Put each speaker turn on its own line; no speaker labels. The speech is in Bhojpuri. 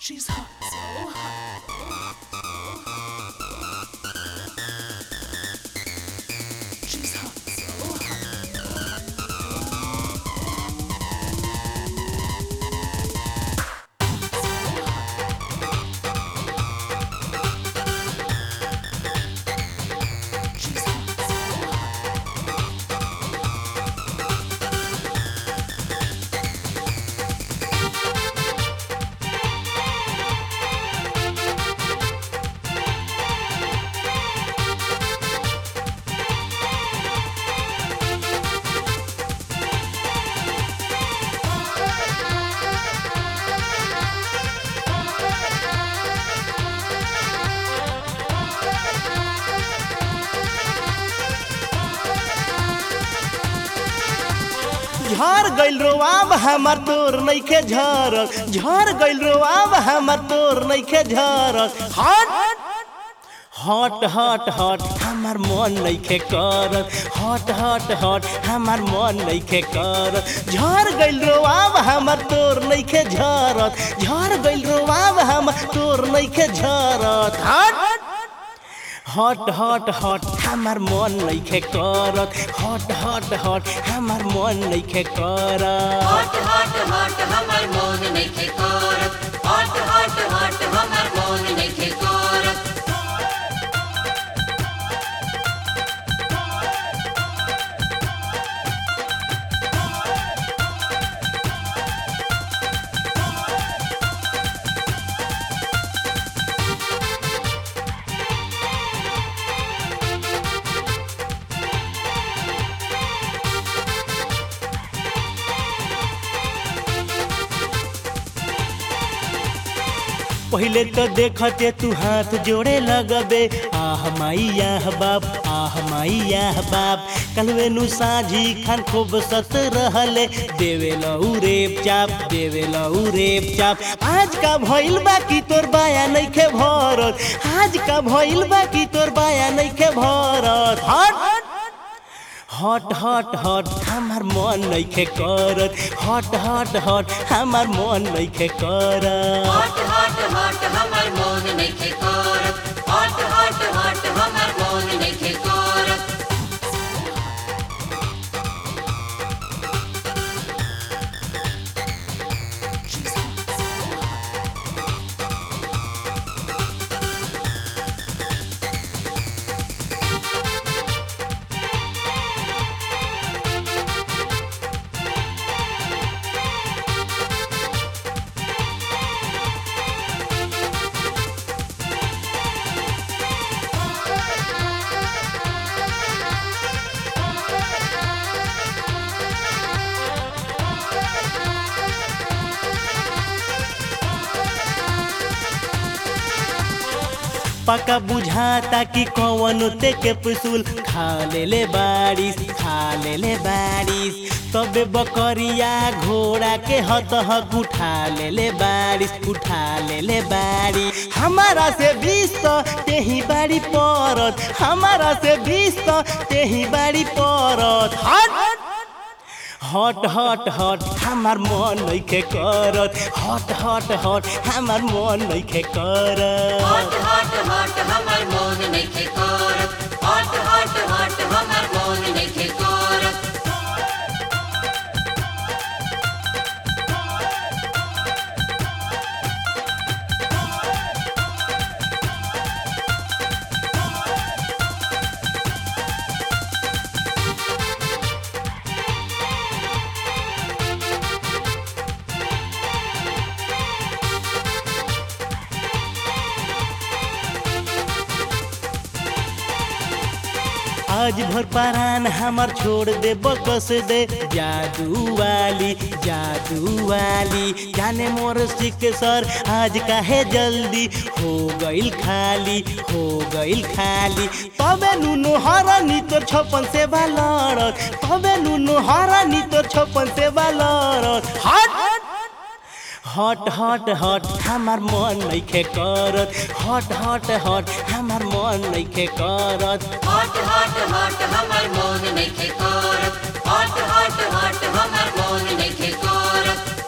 She's hot, so hot. She's hot, so hot. She's hot, so hot.
झर गइल रोआब हमर तोर नइखे झरल झर गइल रोआब हमर तोर नइखे झरल हट हट हट हट हमर मन नइखे करल हट हट हट हमर मन नइखे करल झर गइल रोआब हमर तोर नइखे झरत झर गइल रोआब हमर तोर नइखे झरत हट हट हट हट हमर मन नइखे करत हट हट हट हमर मन नइखे करत
हट हट हट हमर मोन नइखे करत हट हट हट हमर मोन नइखे करत
पहिले तो देखते तू हाथ जोड़े लगबे आह माई आह बाप आह माई आह बाप कलवे नु साझी खान खूब सत रहले देवे लऊ रेप चाप देवे लऊ रेप चाप आज का भइल बाकी तोर बाया नइखे भरत आज का भइल बाकी तोर बाया नइखे भरत हट हट हट हट हमार मन नइखे करत हट हट हट हमार मन नइखे करत
हट हट हट हमर मोन नइखे करत हट हट हट हमर मोन नइखे करत
She's hot, so hot.
पका बुझाता कि कौन ते के पुसूल खा ले ले बारिश खा ले ले बारिश तबे बकरिया घोड़ा के हत हक उठा ले ले बारिश उठा ले ले बारिश हमारा से बीस तो तेही बाड़ी परत हमारा से बीस तो तेही बाड़ी परत हट हट हट हट हमार मन नइखे करत हट हट हट हमार मन नइखे करत
हट हट हट हमर मोन नइखे करत हट हट हट हमर मोन नइखे करत
आज भर परान हमर छोड़ दे बकस दे जादू वाली जादू वाली जाने मोर सिक सर आज काहे जल्दी हो गइल खाली हो गइल खाली तबे नुनु हरानी तोर छपन से बालरत तबे नुनु हरानी तोर छपन से बालरत हट हट हट हट हमार मन नइखे करत हट हट हट हमार मन नइखे करत
हट हट हट हमर मोन नइखे करत हट हट हट हमर मोन नइखे करत